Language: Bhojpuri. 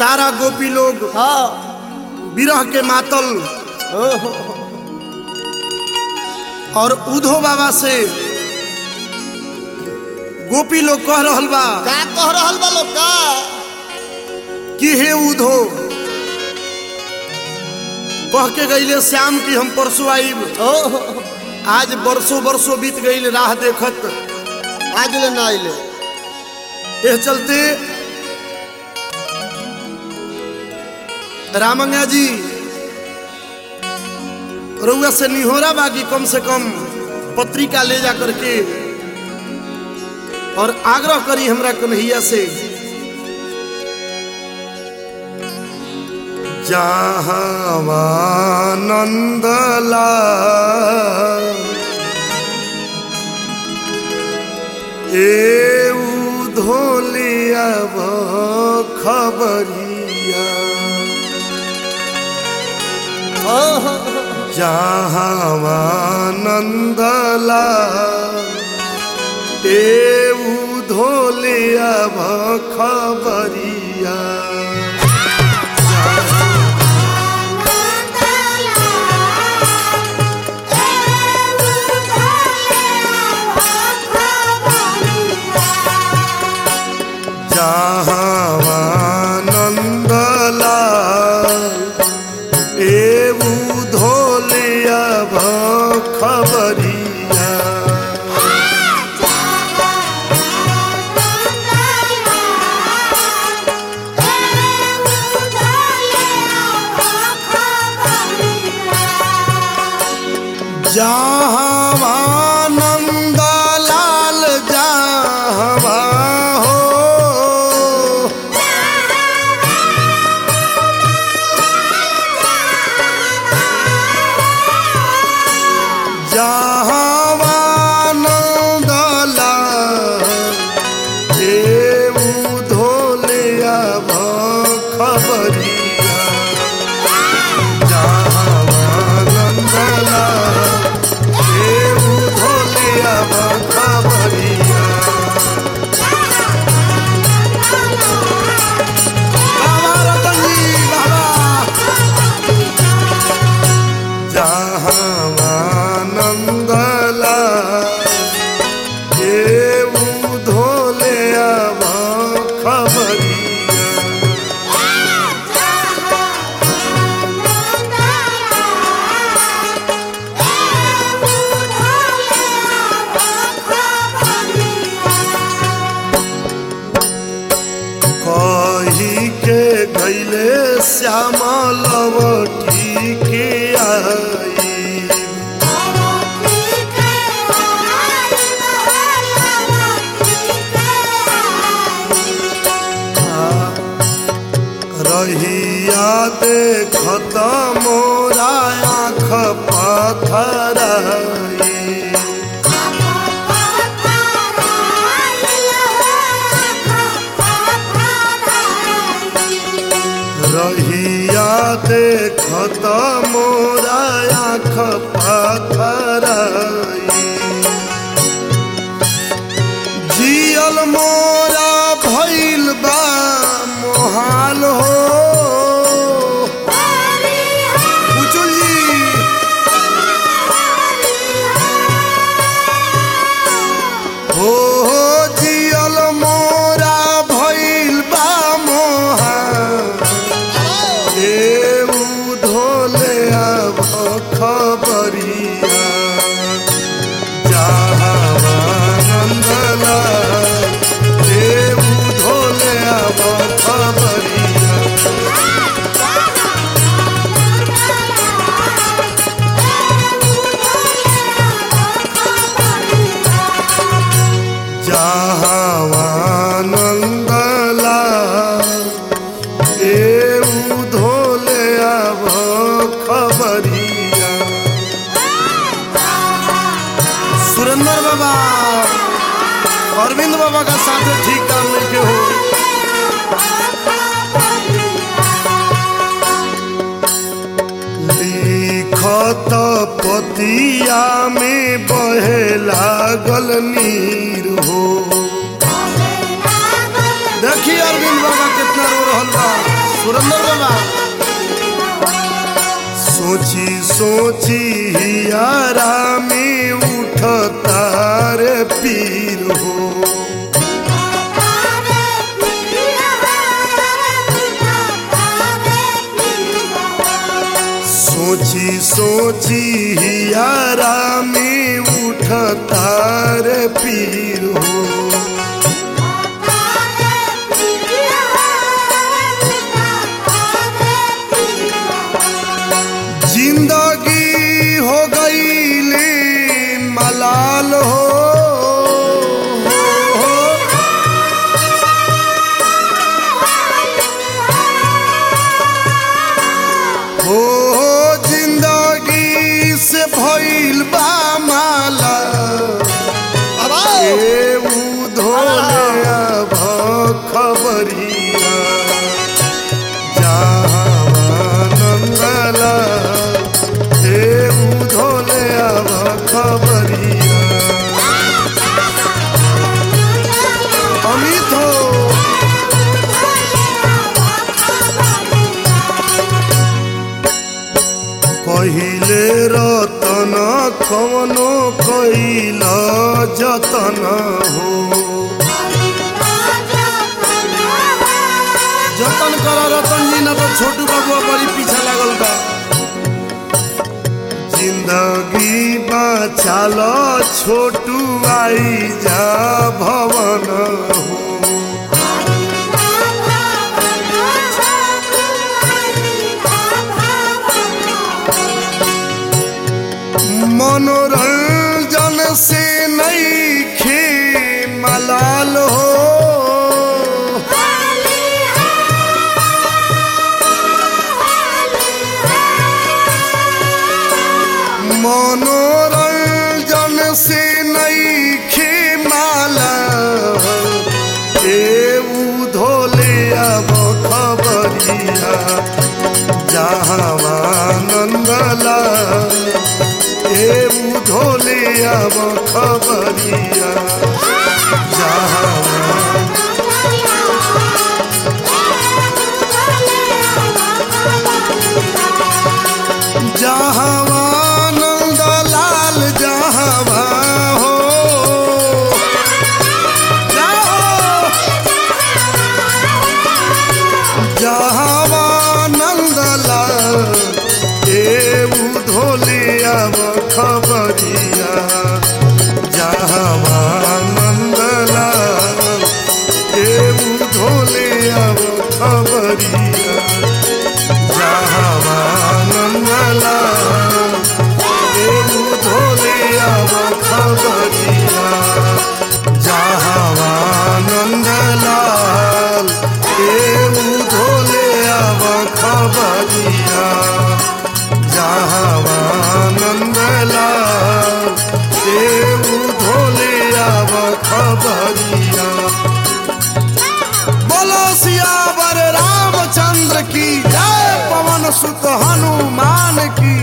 सारा गोपी लोग हाँ विरह के मातल ओहो और उधो बाबा से गोपी लोग कह रहल बा का कह रहल बा लोग का कि हे उधो कह के गईले श्याम की हम परसों आईब ओहो आज बरसों बरसों बीत गईल राह देखत आज ले ना आइले एह चलते रामंगा जी रउआ से निहोरा बागी कम से कम पत्रिका ले जा करके और आग्रह करी हमरा कन्हैया से जहावानंदला ए धोलिया खबरिया ओहो जहावानंदला ए धोलिया खबरिया जहावानंदला एऊ धोलिया खबरिया जहावानंद लाल जहवा हो जहावानंद लाल एऊ धोलिया खबरिया जहावानंद लाल एऊ धोलिया खबरिया बाबा रतन जी बाबा जहावानंदला एऊ धोले अब खबरिया कही के गैले श्यामा लवटी के आई रहिया देखत मोरा आँख पथराई रहिया देखत मोरा आँख पथराई जियल मोरा भइल बा मोहाल हो बुचुल जी हो हो जियल मोरा भइल बा मोहाल एऊ धोले अब खबरिया जहावानंदला एऊ धोले अब खबरिया जहावानंदला एऊ धोले अब खबरिया सुरेंद्र बाबा अरविंद बाबा का साथ ठीक काम लेके हो लिखत पतिया में बहे लागल नीर हो देखिए अरविंद बाबा कितना रो रहल बा सुरेंद्र बाबा सोची सोची यारा में उठता रे पीर हो सोची सोची यारा में उठता रे पीर हो जिंदगी हो गई ले मलाल हो, हो हो जिंदगी से भइल बा माला अब आओ ए उधोले अब खबरिया नंदला ए उधोले अब खबरिया अमित हो कहिले रतन कवनो कैल जतन हो जतन कर रतन जी ना तो छोटू बाबू बड़ी पीछे लागल बा जिंदगी बचाल छोटू आई जा भवन हो मनोरंजन से नहीं खे मलाल हो मनोरंजन से नहीं खे माला ए उधोले अब खबरिया जहावानंदला ए उधोले अब खबरिया जहावा जहावानंद लाल जहावा हो जाओ जहावानंद लाल ए उधोले अब खबरिया जहावानंद लाल ए उधोले अब खबरिया जहावानंदला देवु धोले अब खबरिया जहावानंदलाल देवु धोले अब खबरिया जहावानंदलाल देवु धोले अब खबरिया बोलो सियावर रामचंद्र की जय पवन सुत हनुमान की